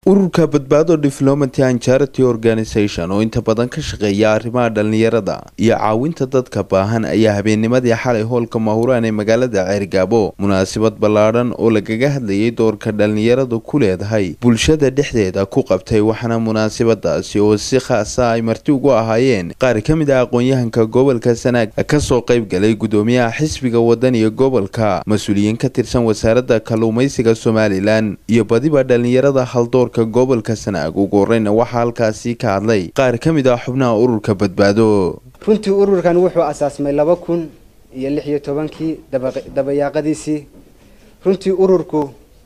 ururka badbaado development and charity organisation oo inta badan ka shaqeeya arrimaha dhallinyarada iyo caawinta dadka baahan ayaa habeennimadii xalay hoolka mahuraan ee magaalada ceergaabo munaasabad ballaadhan oo lagaga hadlayay doorka dhallinyaradu ku leedahay bulshada dhexdeeda ku qabtay waxaana munaasabadaasi oo si khaasa ay marti ugu ahaayeen qaar ka mid ah aqoon-yahanka gobolka sanaag kasoo qayb galay gudoomiyaha xisbiga wadan iyo gobolka mas-uuliyiin ka tirsan wasaaradda kalluumaysiga somalilan iyo badiba dhallinyarada haldoor gobolka sanaag ugu horeyna waxaa halkaasi ka hadlay qaar ka mid ah xubnaha ururka badbaado runtii ururkan wuxuu asaasmay laba kun iyo lix iyo tobankii dabayaaqadiisii runtii ururku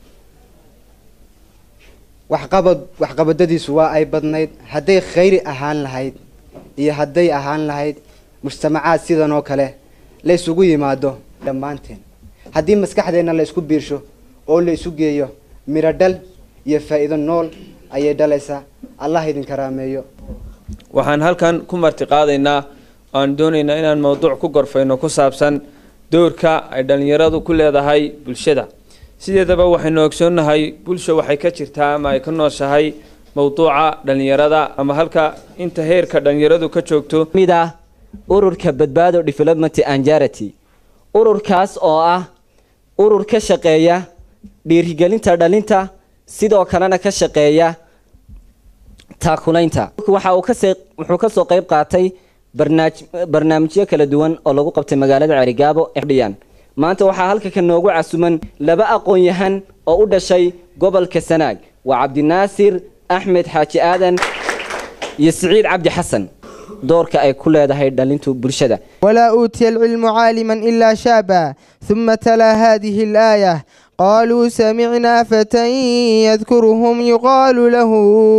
waxqabad waxqabadadiisu waa ay badnayd hadday khayri ahaan lahayd iyo hadday ahaan lahayd mujtamacaad sidan oo kale la ysugu yimaado dhammaanteen haddii maskaxdeenna la isku biirsho oo la isu geeyo miro dhal iyo faa-iido nool ayay dhalaysaa allah idin karaameeyo waxaan halkan ku marti qaadaynaa aan doonaynaa inaan mowduuc ku gorfayno ku saabsan doorka ay dhallinyaradu ku leedahay bulshada sideedaba waxaynu ogsoonnahay bulsha waxay ka jirtaa ama ay ka nooshahay mowduuca dhallinyarada ama halka inta heerka dhallinyaradu ka joogto mid ah ururka badbaado development and charity ururkaas oo ah urur ka shaqeeya dhiirigelinta dhalinta sidoo kalena ka shaqeeya taakulaynta waxa uu kasee wuxuu kasoo qayb qaatay barnaaj barnaamijyo kala duwan oo lagu qabtay magaalada cerigaabo dhiyaan maanta waxaa halka ka noogu casuman laba aqoon-yahan oo u dhashay gobolka sanaag waa cabdinaasir axmed xaaji aadan iyo siciid cabdi xasan doorka ay ku leedahay dhalintu bulshada walaa uutiya alcilmu caaliman ilaa shaaba huma talaa hadihi alaaya قالوا سمعنا فتى يذكرهم يقال له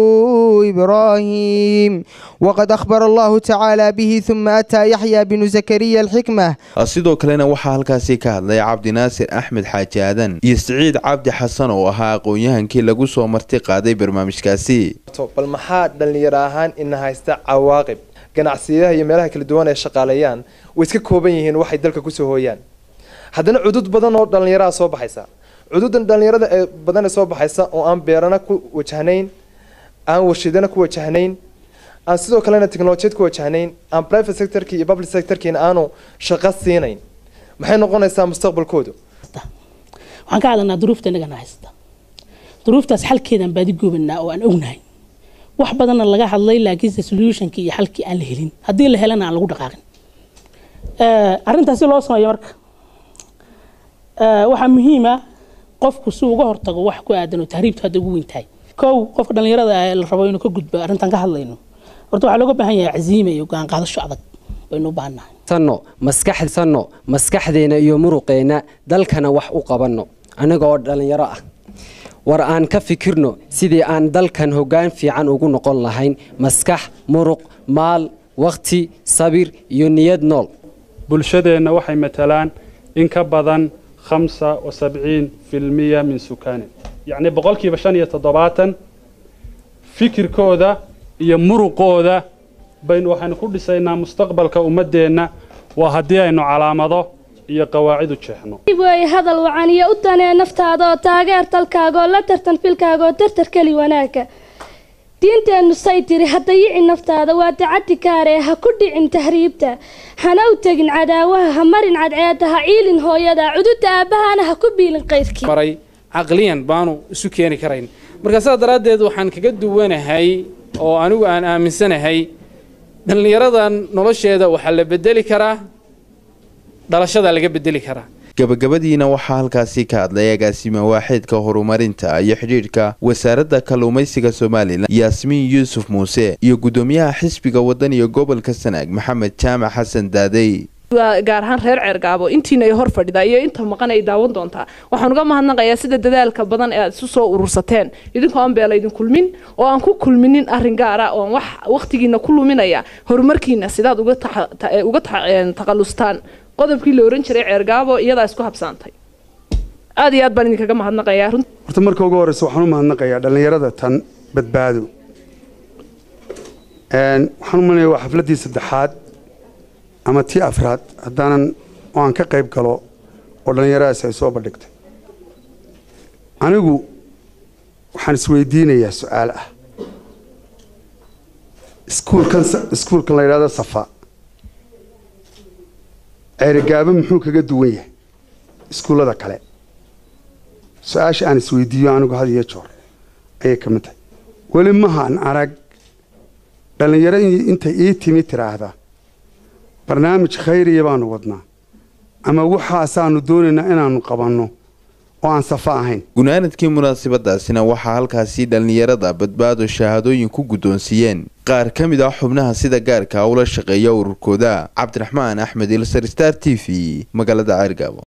إبراهيم وقد أخبر الله تعالى به ثم أتى يحيى بن زكريا الحكمة sidoo kalena waxaa halkaasi ka hadlay cabdinaasir axmed xaaji aadan iyo siciid cabdi xasan oo ahaa aqoon-yahankii lagu soo marti qaaday barnaamijkaasi bal maxaa dhallinyaro ahaan ina haysta cawaaqib ganacsiyadaha iyo meelaha kala duwan ay shaqaaleeyaan way iska kooban yihiin waxay dalka kusoo hooyaan haddana cudud badan oo dhallinyaraha soo baxaysa cududan dhallinyarada ee badan ee soo baxaysa oo aan beerana ku wajahnayn aan warshidana ku wajahnayn aan sidoo kalena technolojiyad ku wajahnayn aan private sectorki iyo public sectorkiina aanu shaqo siinayn maxay noqonaysaa mustaqbalkoodu waxaan ka hadlanaa duruufta inagana haysta duruuftaas xalkeedaan baadi goobanaa oo aan ognahay wax badanna laga hadlay laakiinse solutionkii iyo xalkii aan la helin haddii la helana aan lagu dhaqaaqin arrintaasi loo sameeyo marka waxaa muhiima qofku si uga hortago wax ku aadan oo tahriibtu hadda ugu weyn tahay kow qofka dhallinyarada ah la rabo inuu ka gudbo arrintan ka hadlayno horta waxaa looga baahan yahay caziime iyo go-aan qaadasho adag baynu u baahannahay sanno maskaxsanno maskaxdeena iyo muruqeenna dalkana wax u qabanno annaga oo dhallinyaro ah war aan ka fikirno sidii aan dalkan hoggaan fiican ugu noqon lahayn maskax muruq maal wakhti sabir iyo niyad nool bulshadeenna waxay matalaan in ka badan hamsa wa sabciin filmiya min sukaanin yacnii boqolkiiba shan iyo toddobaatan fikirkooda iyo muruqooda baynu waxaynu ku dhisaynaa mustaqbalka ummaddeenna waa haddii aynu calaamado iyo qawaacid u jeexno way hadal wacan iyo u danee naftaada oo taageer talkaaga oo la tartan filkaaga oo tartar keli wanaagga diinteennu say tiri ha dayici naftaada waa dacadi kaaree ha ku dhicin tahriibta hana u tegin cadaawaha ha marin cadceeda ha ciilin hooyada cududa aabbahana ha ku biilin qaydkii maray caqliyan baanu isu keeni karayn marka sidaa daraaddeed waxaan kaga duwanahay oo anigu aan aaminsanahay dhallinyaradan nolosheeda waxaa la bedeli karaa dhalashada laga bedeli karaa gabagabadiina waxaa halkaasi ka hadlay agaasima waaxeedka horumarinta iyo xidhiidhka wasaaradda kalluumaysiga somalilan yaasmiin yuusuf muuse iyo gudoomiyaha xisbiga wadan iyo gobolka sanaag maxamed jaamac xasan daadey gaar ahaan reer ceergaabo intiina ay hor fadhidaa iyo inta maqan ay daawan doontaa waxaan uga mahadnaqayaa sida dadaalka badan ee aad isu soo urursateen idinkoo aan beela idin kulmin oo aan ku kulminin arrin gaara oon wax wakhtigiina ku luminaya horumarkiina sidaad uga taqalustaan qodobkii la oran jiray ceergaabo iyadaa isku habsaantay aad iyo aad baan idinkaga mahadnaqayaa horta marka ugu horeysa waxaan u mahadnaqayaa dhallinyarada tan badbaado waxaan u malaya waa xafladdii saddexaad ama tii afraad haddaanan oo aan ka qayb galo oo dhallinyaradaasi ay soo bandhigtay anigu waxaan isweydiinayaa su-aal ah iskuulkan iskuulkan la yidhahdo safa ceerigaabo muxuu kaga duwan yahay iskuullada kale su-aasha aan isweydiiyo anigu had iyo joor ayay ka mid tahay weli mahaan arag dhallinyaro intay ii timi tiraahda barnaamij khayriya baanu wadnaa ama waxaasaanu doonaynaa inaanu qabanno oo aan safa ahayn gunaanadkii munaasabadaasina waxaa halkaasi dhallinyarada badbaado shahaadooyin ku guddoonsiiyeen qaar ka mid ah xubnaha sida gaarka ula shaqeeya ururkooda cabdiraxmaan axmed ilsar star t v magaalada ceergaabo